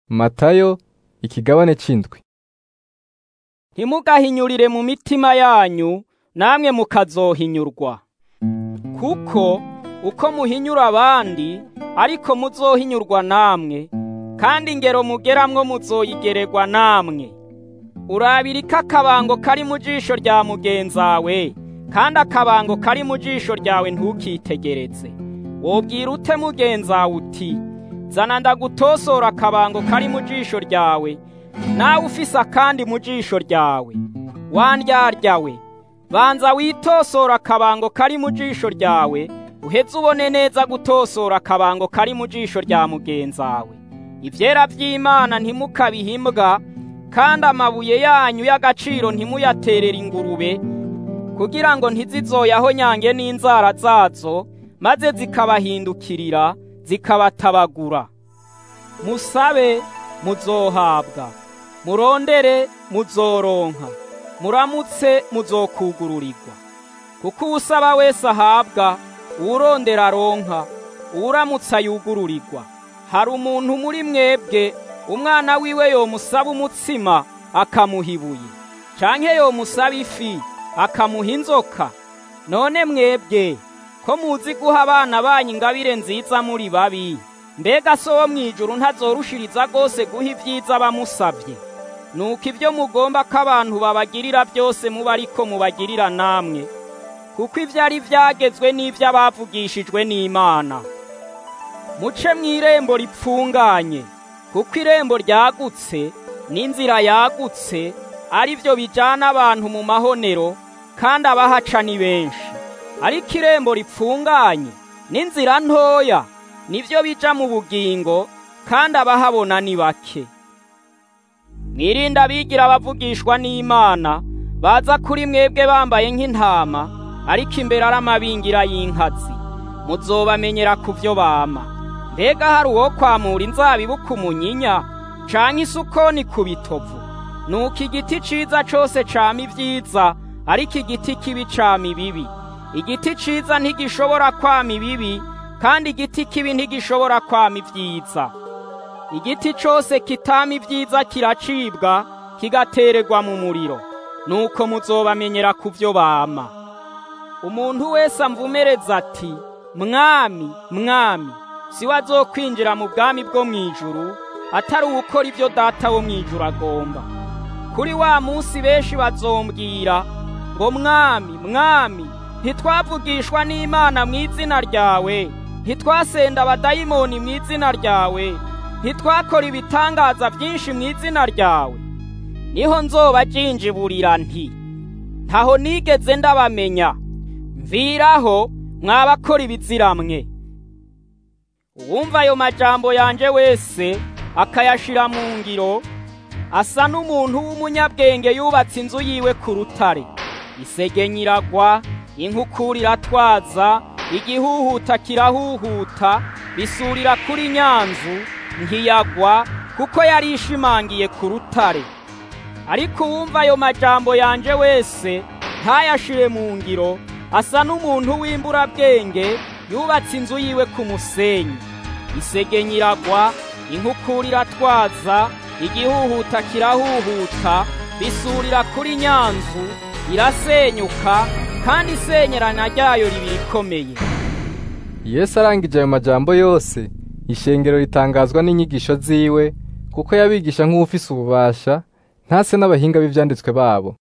Matayo ikigabane c'indwi ntimugahinyurire mu mitima yanyu namwe mukazohinyurwa kuko uko muhinyura abandi ariko muzohinyurwa namwe kandi ingero mugeramwo muzoyigererwa namwe urabiriko akabango kari mu jisho rya mugenzawe kandi akabango kari mu jisho ryawe ntukitegereze wobwira ute mugenzawe uti zana ndagutosora akabango kari mu jisho ryawe nawe ufise akandi mu jisho ryawe wandyaryawe banza witosora akabango kari mu jisho ryawe uheze ubone neza gutosora akabango kari mu jisho rya mugenzawe ivyera vy'imana ntimukabihimbwa kandi amabuye yanyu y'agaciro ntimuyaterere ingurube kugira ngo ntizizoyaho nyange n'inzara zazo maze zikabahindukirira zikabatabagura musabe muzohabwa murondere muzoronka muramutse muzokugururirwa kuko uwusaba wese ahabwa uwurondera aronka uwuramutse ayugururirwa hari umuntu muri mwebwe umwana wiwe yomusaba umutsima akamuha ibuye canke yomusaba ifi akamuha inzoka none mwebwe ko muzi guha abana banyu ingabire nziza muri babi mbega so wo mw'ijuru ntazorushiriza rwose guha ibyiza bamusabye nuko ibyo mugomba ko abantu babagirira byose muba ariko mubagirira namwe kuko ibyo ari byagezwe n'ibyo abavugishijwe n'imana muce mu irembo ripfunganye kuko irembo ryagutse n'inzira yagutse ari byo bijyana abantu mu mahonero kandi abahaca ni benshi ariko irembo ripfunganye n'inzira ntoya nibyo bija mu bugingo kandi abahabona ni bake mwirinde abigira abavugishwa n'imana baza kuri mwebwe bambaye nk'intama ariko imbere ari amabingira y'inkazi muzobamenyera ku byo bama mbega hari uwo kwamura inzabibu ku munyinya canke isukoni ku bitovu nuko igiti ciza cose cama ibyiza ariko igiti kibi cama ibibi igiti ciza ntigishobora kwama ibibi kandi igiti kibi ntigishobora kwama ibyiza igiti cose kitama ibyiza kiracibwa kigatererwa mu muriro nuko muzobamenyera ku byo bama umuntu wese amvumereza ati mwami mwami si we azokwinjira mu bwami bwo mu ijuru atari uwukora ibyo data wo mu ijuru agomba kuri wa munsi benshi bazombwira ngo mwami mwami ntitwavugishwa n'imana mu izina ryawe ntitwasenda abadayimoni mu izina ryawe ntitwakora ibitangaza byinshi mu izina ryawe niho nzoba jinjiburira nti ntaho nigeze ndabamenya mviraho mwabakora ibiziramwe uwumva ayo majambo yanje wese akayashira mu ngiro asa n'umuntu w'umunyabwenge yubatse inzu yiwe ku rutare isegenya iragwa inkukura iratwaza igihuhuta kirahuhuta bisurira kuri nyanzu ntiyagwa kuko yari ishimangiye ku rutare ariko uwumva ayo majambo yanje wese ntayashire mu ngiro asa n'umuntu w'imburabwenge yubatse inzu yiwe ku musenyi isegenya iragwa inkukura iratwaza igihuhuta kirahuhuta bisurira kuri nyanzu irasenyuka kandi isenyerana ryayo riba ikomeye Yesu arangije ayo majambo yose ishengero ritangazwa n'inyigisho ziwe kuko yabigisha nk'ufise ububasha ntase n'abahinga b'ivyanditswe babo